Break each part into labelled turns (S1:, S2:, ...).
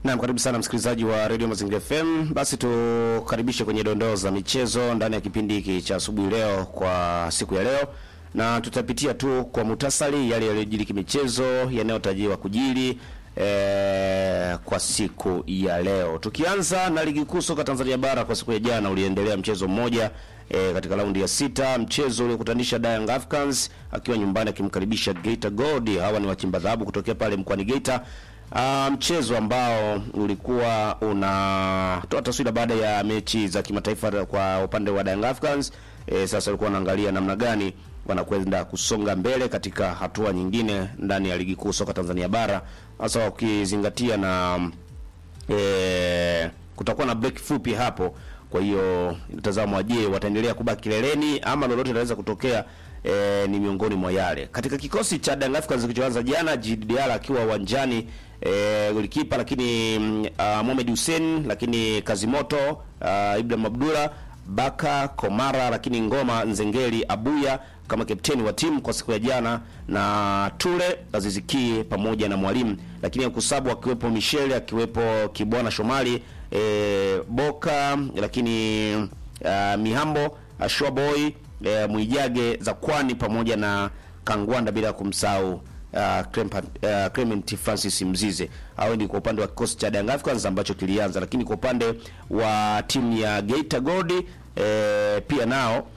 S1: Naam, karibu sana msikilizaji wa Radio Mazingira FM. Basi tukaribishe kwenye dondoo za michezo ndani ya kipindi hiki cha asubuhi leo kwa siku ya leo, na tutapitia tu kwa muhtasari yale yaliyojiri kimichezo yanayotarajiwa kujiri eh, kwa siku ya leo, tukianza na ligi kuu soka Tanzania bara. Kwa siku ya jana uliendelea mchezo mmoja e, katika raundi ya sita, mchezo uliokutanisha Young Africans akiwa nyumbani akimkaribisha Geita Gold. Hawa ni wachimba dhahabu kutokea pale mkoani Geita. Uh, mchezo ambao ulikuwa unatoa taswira baada ya mechi za kimataifa kwa upande wa Young Africans. E, sasa walikuwa wanaangalia namna gani wanakwenda kusonga mbele katika hatua nyingine ndani ya ligi kuu soka Tanzania bara, hasa ukizingatia na e, kutakuwa na break fupi hapo. Kwa hiyo mtazamo, je, wataendelea kubaki kileleni ama lolote linaweza kutokea? E, ni miongoni mwa yale katika kikosi cha Young Africans kilichoanza jana, Djigui Diarra akiwa uwanjani e, golikipa, lakini uh, Mohamed Hussein, lakini Kazimoto uh, Ibrahim Abdullah Baka Komara, lakini Ngoma Nzengeli Abuya kama kapteni wa timu kwa siku ya jana, na Tule Aziziki pamoja na mwalimu, lakini kusabu akiwepo Michelle, akiwepo Kibwana Shomali e, Boka, lakini uh, Mihambo Ashua Boy e, Mwijage za Kwani pamoja na Kangwanda bila kumsahau uh, uh, Clement Francis Mzize. Hao ni kwa upande wa kikosi cha Young Africans ambacho kilianza, lakini kwa upande wa timu ya Geita Gold e, pia nao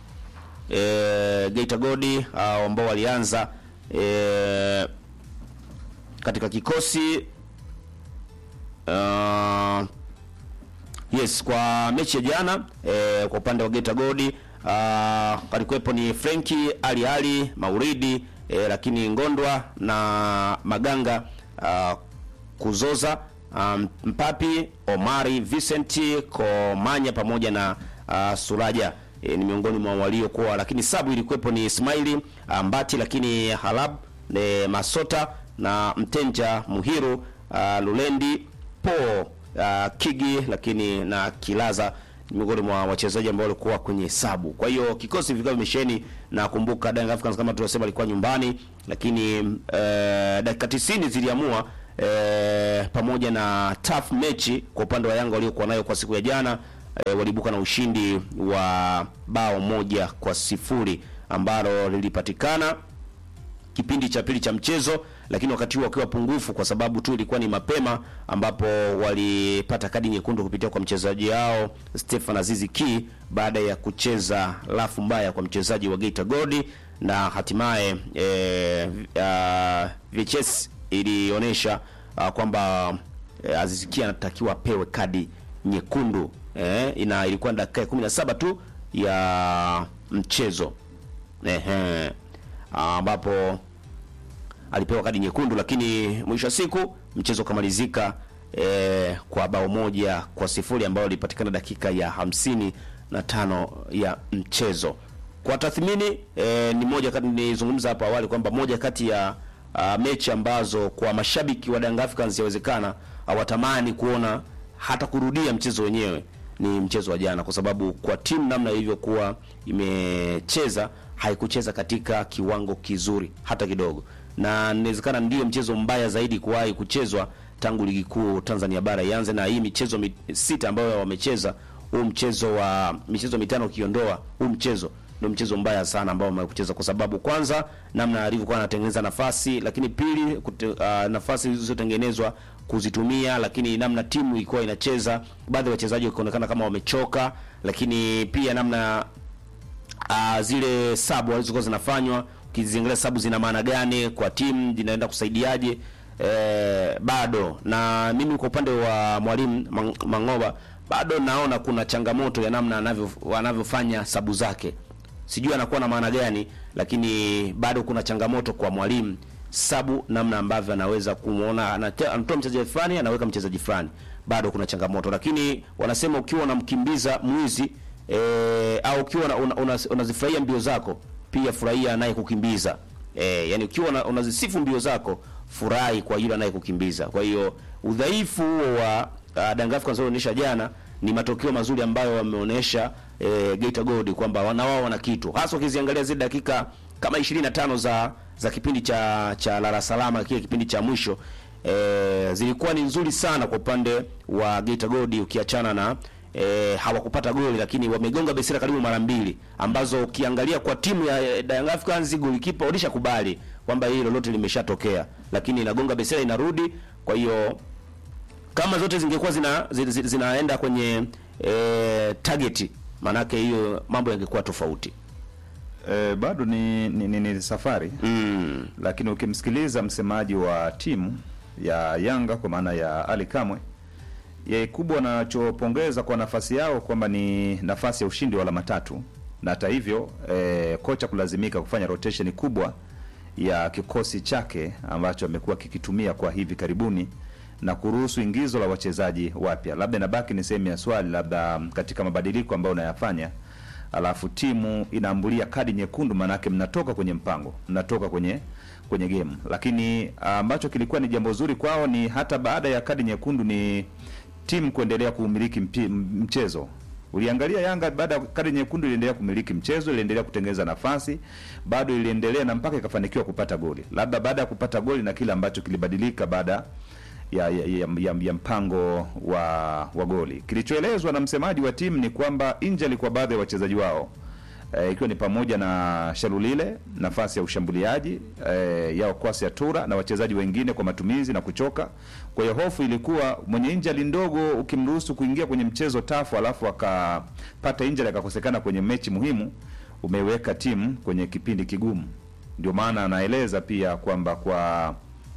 S1: e, Geita Gold hao ambao walianza e, katika kikosi uh, yes kwa mechi ya jana e, kwa upande wa Geita Gold uh, alikuwepo ni Frenki Ali Ali Mauridi e, lakini Ngondwa na Maganga uh, Kuzoza um, Mpapi Omari Vincent Komanya pamoja na uh, Suraja e, ni miongoni mwa waliokuwa, lakini sabu ilikuwepo ni Ismaili uh, Mbati, lakini Halab e, Masota na Mtenja Muhiru uh, Lulendi Po uh, Kigi, lakini na Kilaza miongoni mwa wachezaji ambao walikuwa kwenye hesabu. Kwa hiyo kikosi vikao vimesheni, na kumbuka Young Africans kama tulivyosema alikuwa nyumbani, lakini eh, dakika 90 ziliamua eh, pamoja na tough mechi kwa upande wa Yanga waliokuwa nayo kwa siku ya jana eh, walibuka na ushindi wa bao moja kwa sifuri ambalo lilipatikana kipindi cha pili cha mchezo, lakini wakati huo wakiwa pungufu, kwa sababu tu ilikuwa ni mapema, ambapo walipata kadi nyekundu kupitia kwa mchezaji wao Stefan Azizi Ki baada ya kucheza lafu mbaya kwa mchezaji wa Geita Gold, na hatimaye e, uh, VHS ilionyesha uh, kwamba uh, Azizi Ki anatakiwa apewe kadi nyekundu eh, ina ilikuwa dakika 17 tu ya mchezo ehe ambapo alipewa kadi nyekundu, lakini mwisho wa siku mchezo ukamalizika e, kwa bao moja kwa sifuri ambayo ilipatikana dakika ya hamsini na tano ya mchezo. Kwa tathmini e, ni moja kati nilizungumza hapo awali kwamba moja kati ya a, mechi ambazo kwa mashabiki wa Young Africans yawezekana hawatamani kuona hata kurudia mchezo wenyewe ni mchezo wa jana, kwa sababu kwa timu namna ilivyokuwa imecheza haikucheza katika kiwango kizuri hata kidogo, na inawezekana ndiyo mchezo mbaya zaidi kuwahi kuchezwa tangu ligi kuu Tanzania bara ianze, na hii michezo mit, sita ambayo wamecheza, huu mchezo wa michezo mitano ukiondoa huu mchezo ndio mchezo mbaya sana ambao wamekucheza, kwa sababu kwanza namna alivyokuwa anatengeneza nafasi, lakini pili kute, uh, nafasi zilizotengenezwa kuzitumia, lakini namna timu ilikuwa inacheza, baadhi ya wachezaji wakionekana kama wamechoka, lakini pia namna uh, zile sabu walizokuwa zinafanywa, ukiziangalia sabu zina maana gani kwa timu, zinaenda kusaidiaje? Eh, bado na mimi kwa upande wa mwalimu Mangoba bado naona kuna changamoto ya namna anavyo anavyofanya sabu zake, sijui anakuwa na maana gani, lakini bado kuna changamoto kwa mwalimu sabu, namna ambavyo anaweza kumuona anatoa mchezaji fulani anaweka mchezaji fulani, bado kuna changamoto, lakini wanasema ukiwa unamkimbiza mwizi E, au ukiwa unazifurahia una, una mbio zako pia furahia naye kukimbiza. E, yani ukiwa unazisifu mbio zako furahi kwa yule anayekukimbiza. Kwa hiyo udhaifu huo wa uh, Young Africans wanaonyesha jana ni matokeo mazuri ambayo wameonyesha e, Geita Gold kwamba wana wao wana kitu, hasa ukiziangalia zile dakika kama 25 za za kipindi cha cha lala salama, kile kipindi cha mwisho e, zilikuwa ni nzuri sana kwa upande wa Geita Gold ukiachana na e, hawakupata goli lakini wamegonga besira karibu mara mbili ambazo ukiangalia kwa timu ya Young Africans golikipa walishakubali kwamba hili lolote limeshatokea, lakini inagonga besira inarudi. Kwa hiyo kama zote zingekuwa zina, zina, zinaenda kwenye e, target, maanake hiyo mambo yangekuwa tofauti.
S2: E, bado ni, ni, ni, ni safari
S1: Mm.
S2: lakini ukimsikiliza msemaji wa timu ya Yanga kwa maana ya Ali Kamwe, yeye kubwa anachopongeza kwa nafasi yao kwamba ni nafasi ya ushindi wa alama tatu, na hata hivyo e, kocha kulazimika kufanya rotation kubwa ya kikosi chake ambacho amekuwa kikitumia kwa hivi karibuni na kuruhusu ingizo la wachezaji wapya. Labda inabaki ni sehemu ya swali, labda katika mabadiliko ambayo unayafanya alafu timu inaambulia kadi nyekundu, maanake mnatoka kwenye mpango, mnatoka kwenye kwenye game. Lakini ambacho kilikuwa ni jambo zuri kwao ni hata baada ya kadi nyekundu ni timu kuendelea kuumiliki mpi- mchezo. Uliangalia Yanga baada ya kadi nyekundu iliendelea kumiliki mchezo, iliendelea kutengeneza nafasi, bado iliendelea na mpaka ikafanikiwa kupata goli. Labda baada ya kupata goli na kile ambacho kilibadilika baada ya, ya, ya, ya, ya mpango wa wa goli. Kilichoelezwa na msemaji wa timu ni kwamba injury kwa baadhi ya wachezaji wao eh, ikiwa ni pamoja na Shalulile nafasi ya ushambuliaji eh, yao Kwasi Atura na wachezaji wengine kwa matumizi na kuchoka. Kwa hiyo hofu ilikuwa mwenye injury ndogo ukimruhusu kuingia kwenye mchezo tafu, alafu akapata injury akakosekana kwenye mechi muhimu, umeweka timu kwenye kipindi kigumu. Ndio maana anaeleza pia kwamba kwa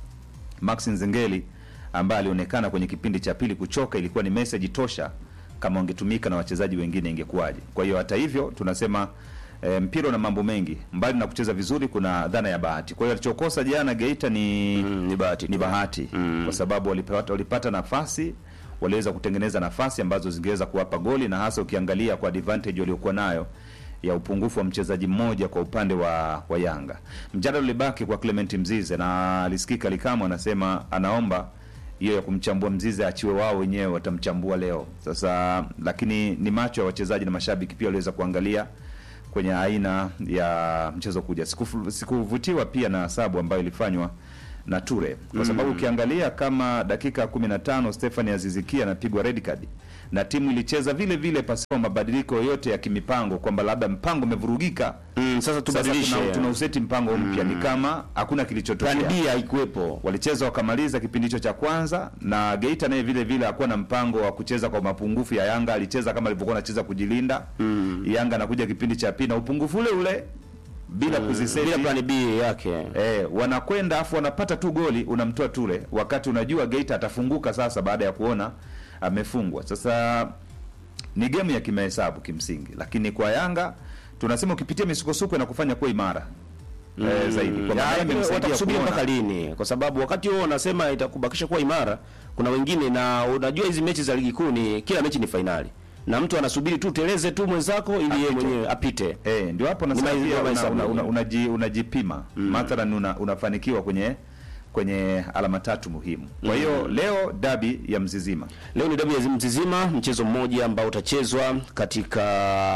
S2: Max Nzengeli ambaye alionekana kwenye kipindi cha pili kuchoka, ilikuwa ni message tosha. Kama wangetumika na wachezaji wengine ingekuwaje? Kwa hiyo hata hivyo tunasema e, mpira na mambo mengi, mbali na kucheza vizuri, kuna dhana ya bahati. Kwa hiyo alichokosa jana Geita ni
S1: Mm, ni bahati
S2: ni
S1: tu.
S2: bahati kwa sababu walipata, walipata nafasi waliweza kutengeneza nafasi ambazo zingeweza kuwapa goli, na hasa ukiangalia kwa advantage waliokuwa nayo ya upungufu wa mchezaji mmoja kwa upande wa, wa Yanga. Mjadala ulibaki kwa Clement Mzize na alisikika Likamo anasema anaomba hiyo ya kumchambua Mzize achiwe wao wenyewe, watamchambua leo sasa. Lakini ni macho ya wachezaji na mashabiki pia waliweza kuangalia kwenye aina ya mchezo kuja. Sikufu- Sikuvutiwa pia na sabu ambayo ilifanywa na Ture kwa sababu ukiangalia kama dakika 15 Stephanie Azizikia anapigwa red card na timu ilicheza vile vile pasipo mabadiliko yoyote ya kimipango, kwamba labda mpango umevurugika,
S1: Mm, sasa
S2: sasa
S1: tubadilishe.
S2: tuna, tuna useti mpango mpya, ni kama hakuna kilichotokea.
S1: Plan B haikuwepo.
S2: Walicheza wakamaliza kipindi hicho cha kwanza, na Geita naye vile vile hakuwa na mpango wa kucheza kwa mapungufu ya Yanga. Alicheza kama alivyokuwa anacheza kujilinda. Yanga anakuja kipindi cha pili na upungufu ule ule bila kuziseti
S1: Bila plan B yake.
S2: Eh, wanakwenda afu wanapata tu goli, unamtoa Ture wakati unajua Geita atafunguka sasa baada ya kuona amefungwa. Sasa ni gemu ya kimahesabu kimsingi, lakini kwa Yanga tunasema ukipitia misukosuko na kufanya kuwa imara eh, zaidi kwa
S1: Ya,
S2: maana
S1: lakini
S2: imemsaidia
S1: watakusubiri
S2: kuona-
S1: mpaka lini? Kwa sababu wakati huo wanasema itakubakisha kuwa imara, kuna wengine na unajua hizi mechi za ligi kuu ni kila mechi ni fainali, na mtu anasubiri tu teleze tu mwenzako ili yeye mwenyewe apite.
S2: Eh, ndio hapo nasema
S1: Ni ma-
S2: pia
S1: ndio
S2: una,
S1: mahesabu
S2: una, una,
S1: yenyewe.
S2: unaji, unajipima mathalan una, unafanikiwa kwenye kwenye alama tatu muhimu. Kwa hiyo leo dabi ya Mzizima
S1: Leo ni dabi ya Mzizima, mchezo mmoja ambao utachezwa katika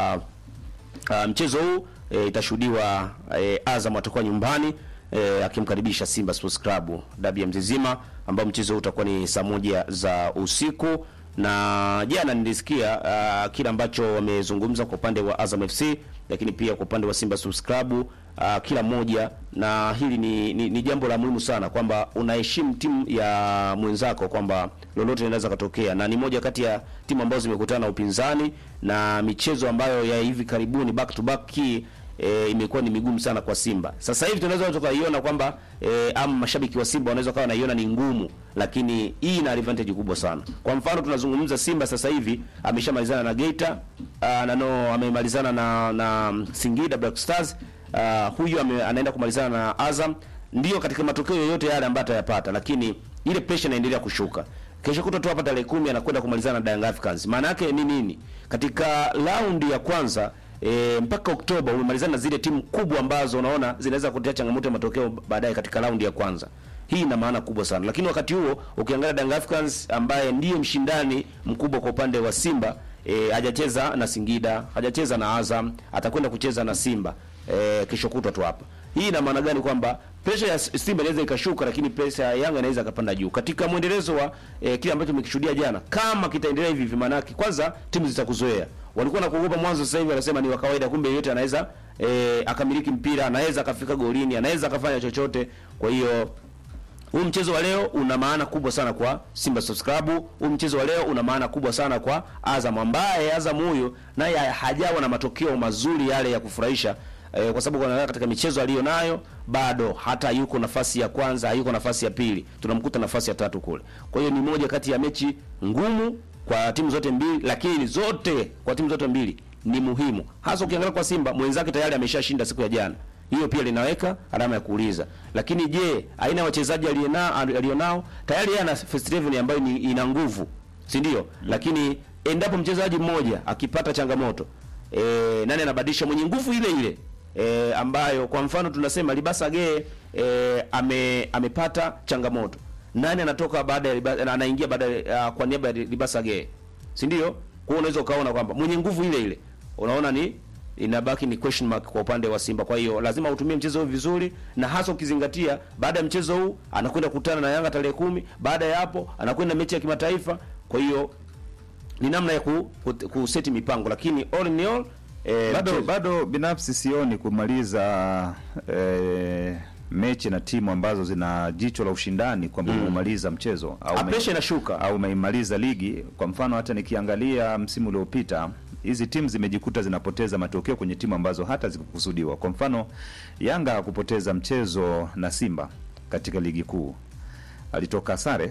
S1: uh, mchezo huu e, itashuhudiwa e, Azam atakuwa nyumbani e, akimkaribisha Simba Sports Club, dabi ya Mzizima ambao mchezo huu utakuwa ni saa moja za usiku. Na jana nilisikia uh, kile ambacho wamezungumza kwa upande wa Azam FC, lakini pia kwa upande wa Simba Sports Club uh, kila mmoja, na hili ni, ni, ni jambo la muhimu sana kwamba unaheshimu timu ya mwenzako kwamba lolote linaweza katokea, na ni moja kati ya timu ambazo zimekutana na upinzani na michezo ambayo ya hivi karibuni back to back hii e, imekuwa ni migumu sana kwa Simba. Sasa hivi tunaweza tukaiona kwamba e, ama mashabiki wa Simba wanaweza kawa wanaiona ni ngumu, lakini hii ina advantage kubwa sana. Kwa mfano tunazungumza Simba sasa hivi ameshamalizana na Geita uh, na no amemalizana na na Singida Black Stars uh, huyu ame, anaenda kumalizana na Azam, ndio katika matokeo yoyote yale ambayo atayapata, lakini ile pressure inaendelea kushuka. Kesho kutwa tu hapa tarehe kumi anakwenda kumalizana na Young Africans. Maana yake ni nini? Katika raundi ya kwanza e, mpaka Oktoba umemalizana na zile timu kubwa ambazo unaona zinaweza kutia changamoto ya matokeo baadaye katika raundi ya kwanza. Hii ina maana kubwa sana, lakini wakati huo ukiangalia Young Africans ambaye ndiye mshindani mkubwa kwa upande wa Simba e, hajacheza na Singida, hajacheza na Azam, atakwenda kucheza na Simba e, kesho kutwa tu hapa. Hii ina maana gani? Kwamba presha ya Simba inaweza ikashuka, lakini presha ya Yanga inaweza ikapanda juu. Katika mwendelezo wa eh, kile ambacho tumekishuhudia jana, kama kitaendelea hivi hivi, maanake kwanza timu zitakuzoea. Walikuwa na kuogopa mwanzo, sasa hivi wanasema ni wa kawaida, kumbe yeyote anaweza eh, akamiliki mpira, anaweza akafika golini, anaweza akafanya chochote. Kwa hiyo huu mchezo wa leo una maana kubwa sana kwa Simba Sports Club. Huu mchezo wa leo una maana kubwa sana kwa Azam, ambaye Azam huyo naye hajawa na matokeo mazuri yale ya kufurahisha eh, kwa sababu kwa katika michezo aliyo nayo bado hata yuko nafasi ya kwanza, hayuko nafasi ya pili, tunamkuta nafasi ya tatu kule. Kwa hiyo ni moja kati ya mechi ngumu kwa timu zote mbili, lakini zote kwa timu zote mbili ni muhimu, hasa ukiangalia kwa Simba mwenzake tayari ameshashinda siku ya jana hiyo pia linaweka alama ya kuuliza. Lakini je, aina ya wachezaji alionao alionao tayari yeye ana first 11 ambayo ni ina nguvu, si ndio? Lakini endapo mchezaji mmoja akipata changamoto e, nani anabadilisha mwenye nguvu ile ile e, ambayo kwa mfano tunasema Libasa Gee e, ame, amepata changamoto, nani anatoka baada ya Liba- anaingia baada ya kwa niaba ya Libasa Gee, si ndio? Kwa hiyo unaweza ukaona kwamba mwenye nguvu ile ile unaona ni inabaki ni question mark kwa upande wa Simba. Kwa hiyo lazima utumie mchezo huu vizuri, na hasa ukizingatia baada ya mchezo huu anakwenda kukutana na Yanga tarehe kumi. Baada ya hapo anakwenda mechi ya kimataifa. Kwa hiyo ni namna ya ku, ku, kuseti mipango, lakini all in all eh,
S2: bado
S1: mchezo-
S2: bado binafsi sioni kumaliza eh, mechi na timu ambazo zina jicho la ushindani kwamba umemaliza mchezo au
S1: Ah,
S2: ume-
S1: pressure inashuka.
S2: au umeimaliza ligi. Kwa mfano hata nikiangalia msimu uliopita hizi timu zimejikuta zinapoteza matokeo kwenye timu ambazo hata zikukusudiwa. Kwa mfano Yanga hakupoteza mchezo na Simba katika ligi kuu, alitoka sare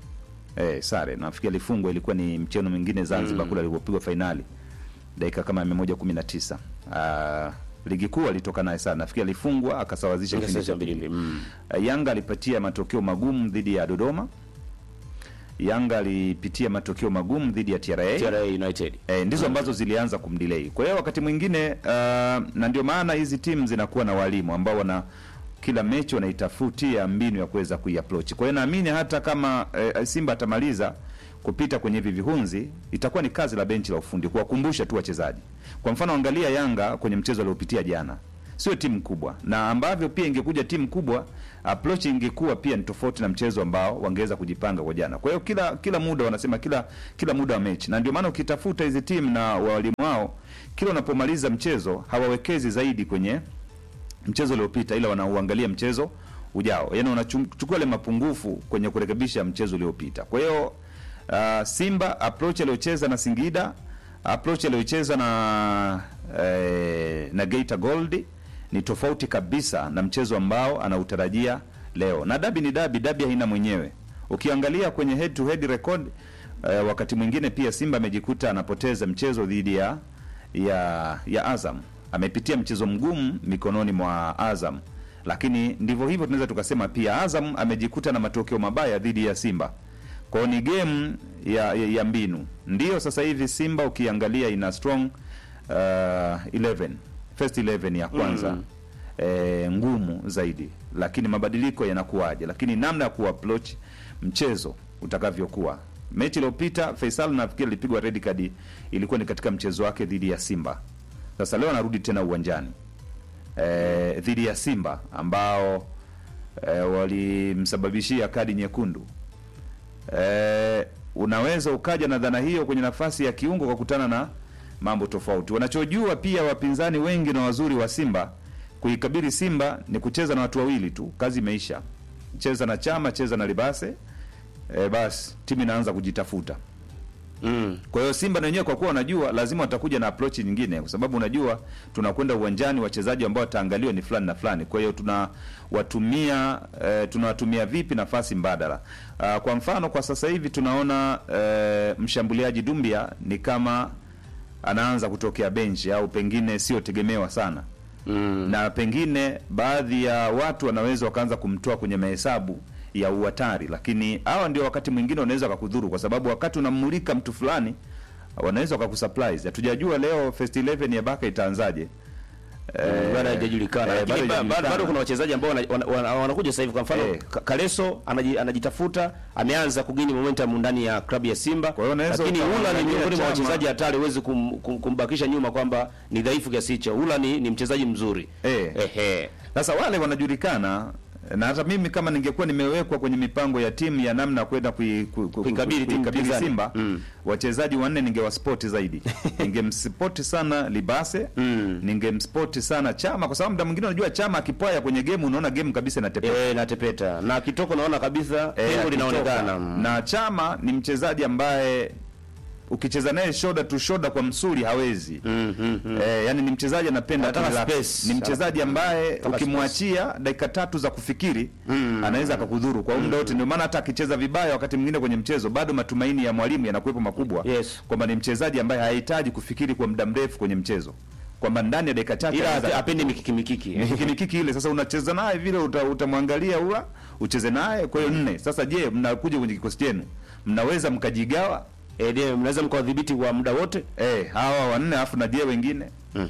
S2: eh, sare nafikiri alifungwa, ilikuwa ni mchezo mwingine Zanzibar kule alipopigwa fainali dakika kama mia moja kumi na tisa. Ah, ligi kuu alitoka naye sana, nafikiri alifungwa akasawazisha kipindi
S1: Ingesesa
S2: cha
S1: mbili
S2: pili.
S1: mbili. Mm.
S2: Uh, Yanga alipatia matokeo magumu dhidi ya Dodoma. Yanga alipitia matokeo magumu dhidi ya TRA.
S1: TRA United.
S2: Eh, ndizo ambazo zilianza kumdelay. Kwa hiyo wakati mwingine uh, na ndio maana hizi timu zinakuwa na walimu ambao wana kila mechi wanaitafutia mbinu ya kuweza kuiapproach. Kwa hiyo naamini hata kama eh, Simba atamaliza kupita kwenye hivi vihunzi, itakuwa ni kazi la benchi la ufundi kuwakumbusha tu wachezaji. Kwa mfano, angalia Yanga kwenye mchezo aliopitia jana, sio timu kubwa, na ambavyo pia ingekuja timu kubwa, approach ingekuwa pia ni tofauti na mchezo ambao wangeweza kujipanga kwa jana. Kwa hiyo kila kila muda wanasema kila kila muda wa mechi, na ndio maana ukitafuta hizi timu na walimu wao, kila unapomaliza mchezo hawawekezi zaidi kwenye mchezo uliopita, ila wanauangalia mchezo ujao, yaani wanachukua ile mapungufu kwenye kurekebisha mchezo uliopita. Kwa hiyo uh, Simba approach aliyocheza na Singida, approach aliyocheza na eh, na Geita Gold ni tofauti kabisa na mchezo ambao anautarajia leo, na dabi ni dabi, dabi haina mwenyewe. Ukiangalia kwenye head to head record eh, wakati mwingine pia Simba amejikuta anapoteza mchezo dhidi ya ya ya Azam amepitia mchezo mgumu mikononi mwa Azam, lakini ndivyo hivyo tunaweza tukasema pia Azam amejikuta na matokeo mabaya dhidi ya Simba. Kwa hiyo ni game ya, ya, ya mbinu. Ndiyo sasa hivi Simba ukiangalia ina strong uh, 11 first 11 ya kwanza
S1: Mm.
S2: eh, ngumu zaidi, lakini mabadiliko yanakuwaje, lakini namna ya kuapproach mchezo utakavyokuwa. Mechi iliyopita Faisal nafikiri alipigwa red card, ilikuwa ni katika mchezo wake dhidi ya Simba. Sasa leo anarudi tena uwanjani eh, dhidi ya Simba ambao eh, walimsababishia kadi nyekundu. Eh, unaweza ukaja na dhana hiyo kwenye nafasi ya kiungo kwa kutana na mambo tofauti. Wanachojua pia wapinzani wengi na wazuri wa Simba kuikabili Simba ni kucheza na watu wawili tu, kazi imeisha. Cheza na Chama, cheza na Libase, eh, basi timu inaanza kujitafuta.
S1: Mm.
S2: Kwa hiyo Simba na wenyewe kwa kuwa wanajua lazima watakuja na approach nyingine, kwa sababu unajua tunakwenda uwanjani, wachezaji ambao wataangaliwa ni fulani na fulani. Kwa hiyo tunawatumia eh, tunawatumia vipi nafasi mbadala. Ah, kwa mfano kwa sasa hivi tunaona eh, mshambuliaji Dumbia ni kama anaanza kutokea benchi au pengine sio tegemewa sana
S1: Mm.
S2: na pengine baadhi ya watu wanaweza wakaanza kumtoa kwenye mahesabu ya uhatari, lakini hawa ndio wakati mwingine wanaweza wakakudhuru, kwa sababu wakati unamulika mtu fulani wanaweza wakakusurprise. Hatujajua leo first 11 ya Baka itaanzaje.
S1: Mm, bado haijajulikana
S2: eh,
S1: lakini
S2: bado
S1: ba- bado,
S2: haijajulikana.
S1: bado kuna wachezaji ambao wana- wana- wana- wanakuja sasa hivi. Kwa mfano
S2: Eh.
S1: Ka- Kaleso anaji- anajitafuta, ameanza kugini momentum ndani ya klabu ya Simba,
S2: Kwa hiyo unaweza
S1: lakini Ula ni
S2: ukamwangalia
S1: miongoni mwa
S2: Chama.
S1: wachezaji hatari, huwezi kum, kum, kumbakisha nyuma kwamba ni dhaifu kiasi hicho. Ula ni, ni mchezaji mzuri
S2: Eh.
S1: Ehe.
S2: Sasa wale wanajulikana na hata mimi kama ningekuwa nimewekwa kwenye mipango ya timu ya namna ya kwenda kui- ku- ku-
S1: Kuikabili timu
S2: kuikabili
S1: pinzani.
S2: Simba
S1: Mm.
S2: wachezaji wanne ningewaspoti zaidi ningemspoti sana Libase
S1: Mm.
S2: ningemspoti sana Chama kwa sababu muda mwingine unajua Chama akipwaya kwenye game unaona game kabisa inatepea
S1: Eh, natepeta na kitoko naona kabisa
S2: Eh,
S1: pengo
S2: akitoka.
S1: linaonekana Mm.
S2: na Chama ni mchezaji ambaye ukicheza naye shoulder to shoulder kwa msuli hawezi
S1: Mm, mm, mm.
S2: Eh, yani ni mchezaji anapenda
S1: Anataka
S2: relax.
S1: space.
S2: Ni mchezaji ambaye
S1: Anataka
S2: ukimwachia dakika tatu za kufikiri
S1: Mm.
S2: anaweza akakudhuru kwa muda wote. Ndio maana hata akicheza vibaya wakati mwingine kwenye mchezo bado matumaini ya mwalimu yanakuwepo makubwa
S1: Yes.
S2: kwamba ni mchezaji ambaye hahitaji kufikiri kwa muda mrefu kwenye mchezo, kwamba ndani ya dakika chache
S1: ila
S2: anaweza
S1: ape- apendi mikiki mikiki
S2: mikiki ile. Sasa unacheza naye vile, uta- utamwangalia ula ucheze naye, kwa hiyo nne. Sasa je, mnakuja kwenye kikosi chenu, mnaweza mkajigawa
S1: Eh, ndio mnaweza mkawadhibiti kwa muda wote
S2: eh, hawa wanne alafu na je wengine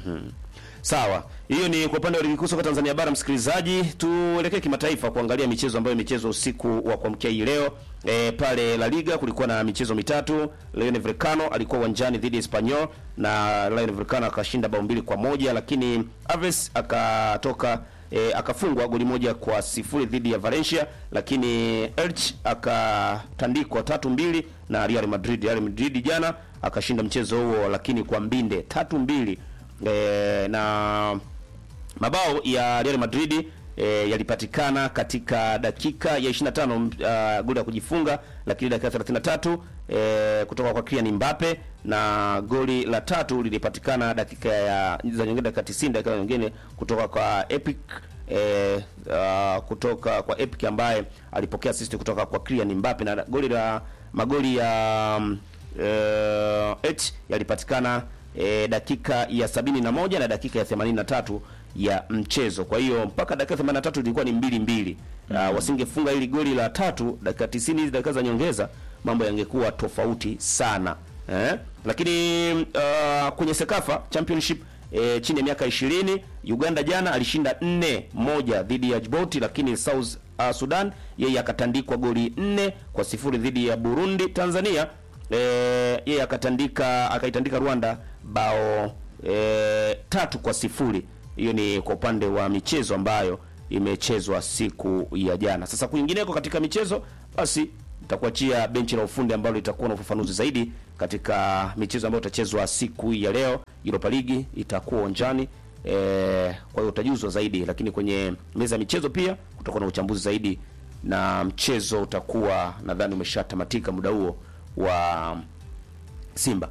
S1: Sawa, hiyo ni kwa upande wa ligi kuu soka Tanzania bara. Msikilizaji, tuelekee kimataifa kuangalia michezo ambayo imechezwa usiku wa kuamkia hii leo. E, pale La Liga kulikuwa na michezo mitatu. Rayo Vallecano alikuwa uwanjani dhidi ya Espanyol na Rayo Vallecano akashinda bao mbili kwa moja, lakini Aves akatoka e, akafungwa goli moja kwa sifuri dhidi ya Valencia, lakini Elche akatandikwa tatu mbili na Real Madrid. Real Madrid jana akashinda mchezo huo, lakini kwa mbinde tatu mbili e, na mabao ya Real Madrid e, yalipatikana katika dakika ya 25 uh, goli ya kujifunga, lakini dakika 33 e, kutoka kwa Kylian Mbappe na goli la tatu lilipatikana dakika ya za nyingine dakika 90 dakika nyingine kutoka kwa Epic e, uh, kutoka kwa Epic ambaye alipokea assist kutoka kwa Kylian Mbappe na goli la magoli ya um, eh, et yalipatikana eh, dakika ya sabini na moja na dakika ya 83 ya mchezo. Kwa hiyo mpaka dakika 83 ilikuwa ni mbili mbili. Uh, wasingefunga ili goli la tatu dakika 90 hizi dakika za nyongeza, mambo yangekuwa tofauti sana eh? Lakini uh, kwenye Sekafa Championship e, chini ya miaka 20 Uganda jana alishinda 4 moja dhidi ya Djibouti, lakini South uh, Sudan yeye akatandikwa goli 4 kwa sifuri dhidi ya Burundi. Tanzania e, yeye akatandika akaitandika Rwanda bao e, tatu kwa sifuri. Hiyo ni kwa upande wa michezo ambayo imechezwa siku ya jana. Sasa kwingineko katika michezo, basi nitakuachia benchi la ufundi ambalo litakuwa na ufafanuzi zaidi katika michezo ambayo itachezwa siku ya leo. Europa League itakuwa uwanjani e, kwa hiyo utajuzwa zaidi, lakini kwenye meza ya michezo pia kutakuwa na uchambuzi zaidi, na mchezo utakuwa nadhani umeshatamatika muda huo wa Simba.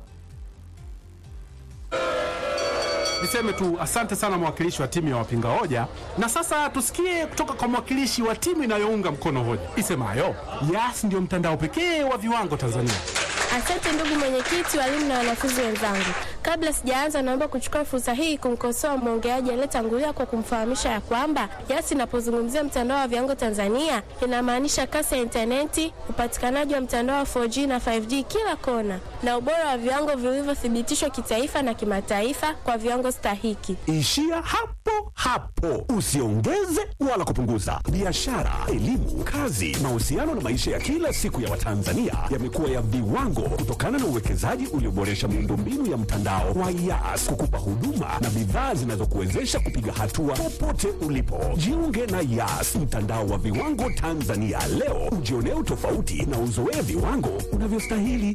S3: Niseme tu asante sana mwakilishi wa timu ya wapinga hoja, na sasa tusikie kutoka kwa mwakilishi wa timu inayounga mkono hoja isemayo Yas ndio mtandao pekee wa viwango Tanzania.
S4: Asante ndugu mwenyekiti, walimu na wanafunzi wenzangu. Kabla sijaanza, naomba kuchukua fursa hii kumkosoa mwongeaji aliyetangulia kwa kumfahamisha ya kwamba Yas inapozungumzia mtandao wa viwango Tanzania inamaanisha kasi ya intaneti, upatikanaji wa mtandao wa 4G na 5G kila kona, na ubora wa viwango vilivyothibitishwa kitaifa na kimataifa kwa viwango stahiki.
S5: Ishia hapo hapo, usiongeze wala kupunguza. Biashara, elimu, kazi, mahusiano na maisha ya kila siku ya Watanzania yamekuwa ya viwango kutokana na uwekezaji ulioboresha miundombinu ya mtandao wa Yas kukupa huduma na bidhaa zinazokuwezesha kupiga hatua popote ulipo. Jiunge na Yas, mtandao wa viwango Tanzania leo, ujionee utofauti na uzoee viwango unavyostahili.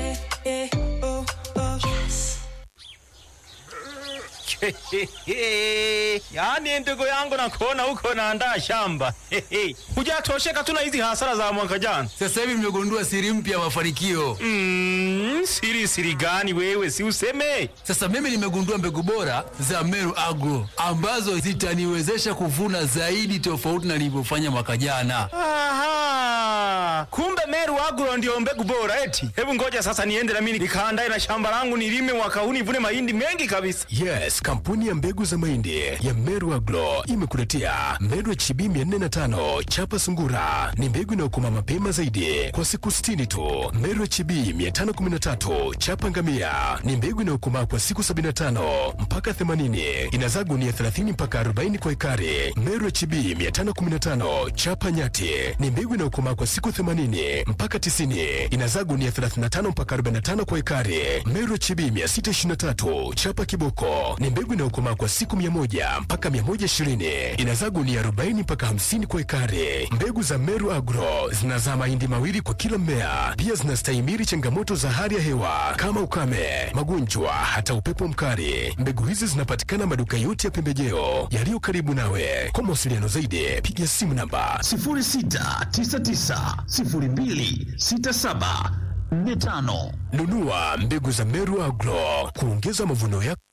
S6: yaani ndugu yangu nakuona huko naandaa shamba hujatosheka tu na hizi hasara za mwaka jana
S7: Sasa hivi mmegundua siri mpya ya mafanikio.
S6: mm, siri siri gani wewe si useme
S7: Sasa mimi nimegundua mbegu bora za Meru Agro ambazo zitaniwezesha kuvuna zaidi tofauti na nilivyofanya mwaka jana.
S6: Aha, kumbe Meru Agro ndio mbegu bora eti. Hebu ngoja sasa niende na mimi nikaandae na shamba langu nilime mwaka huu nivune mahindi mengi kabisa.
S5: Yes, kampuni ya mbegu za mahindi ya Meru Agro imekuletea Meru HB 405 chapa sungura. Ni mbegu inayokoma mapema zaidi kwa siku 60 tu. Meru HB 513 chapa ngamia ni mbegu inayokomaa kwa siku 75 mpaka 80. Inazaa gunia 30 mpaka 40 kwa ekari. Meru HB 515 chapa nyati ni mbegu inayokomaa kwa siku 80 mpaka
S8: mpaka 90, inazaa gunia 35 mpaka 45 kwa ekari. Meru HB 623 chapa kiboko ni mbegu inayokomaa kwa siku 100 mpaka 120, inazaa gunia 40 mpaka 50 kwa ekari. Mbegu za Meru Agro zinazaa mahindi mawili kwa kila mmea, pia zinastahimili changamoto za hali ya hewa kama ukame, magonjwa, hata upepo mkali. Mbegu hizi zinapatikana maduka yote ya pembejeo yaliyo karibu nawe. Kwa mawasiliano zaidi, piga simu namba
S9: 0699026745.
S8: nunua mbegu za Meru Agro kuongeza mavuno yako.